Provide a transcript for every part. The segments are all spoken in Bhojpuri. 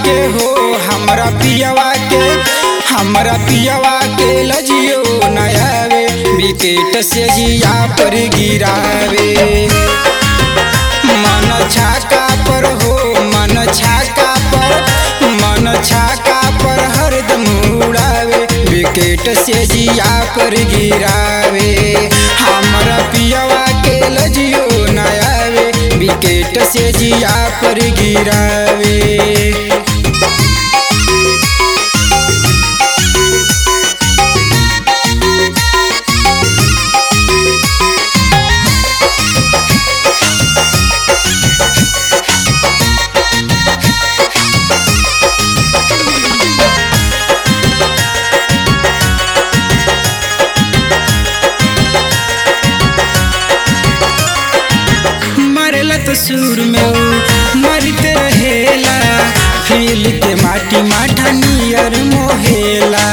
के हो हमरा पियवा के हमरा पियवा के लजियो नयावे विकेट से जिया पर गिरावे मन छाका पर हो मन छाका पर मन छाका पर हरदम उड़ावे विकेट से जिया पर गिरावे हमरा पियवा के लजियो नयावे विकेट से जिया पर गिरावे मरला तो सुर में ऊ मरते रहेला फील के माटी माठा नियर मोहेला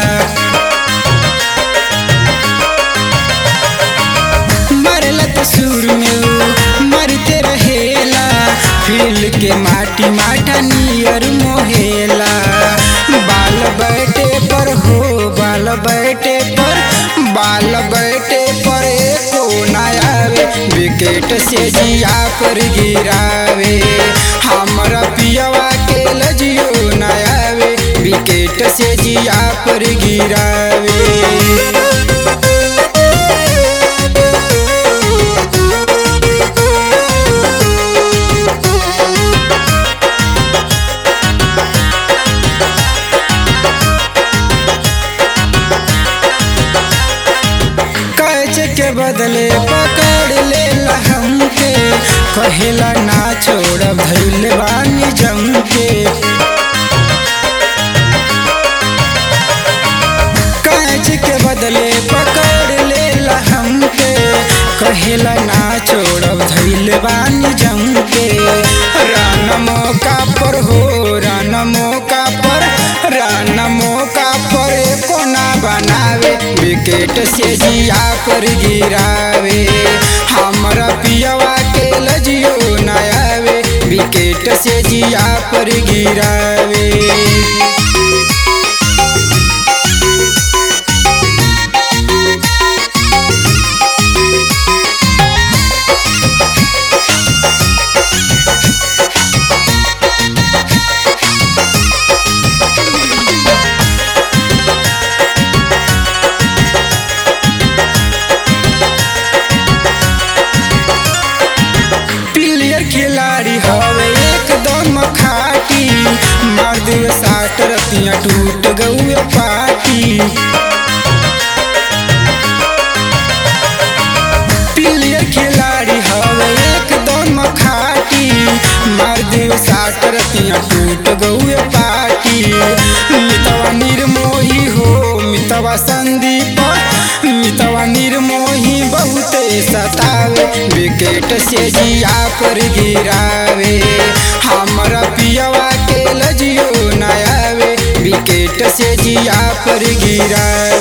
मरला तो सुर में ऊ मरते रहेला फील के माटी माठा नियर मोहेला बाल बैठे पर हो बाल बैठे पर बाल बैठे पर एको नयावे विकेट से जिया पर गिरावे हमरा पियवा के लजियो नयावे विकेट से जिया पर गिरावे कैच के बदले पकड़ ले हमके कहेला ना छोड़ भैल बानी जम के कैच के बदले पकड़ ले हमके कहेला ना छोड़ धैल बानी जम के रान मौका पर हो रान मौका पर रान मौका पर कोना बनावे विकेट से जिया पर गिरावे हमरा पियवा के लजियो नयावे विकेट से जिया पर गिरावे प्लेयर खिलाड़ी हवे एकदम खाटी मार दिए साठ रतियां टूट गए पाटी प्लेयर खिलाड़ी हवे एकदम खाटी मार दिए साठ रतियां टूट गए पाटी मितवा निर्मोही हो मितवा संदीप मितवा निर्मोही बहुते सतावे विकेट से जिया पर गिरावे हमरा पियवा के लजियो नयावे विकेट से जिया पर गिरावे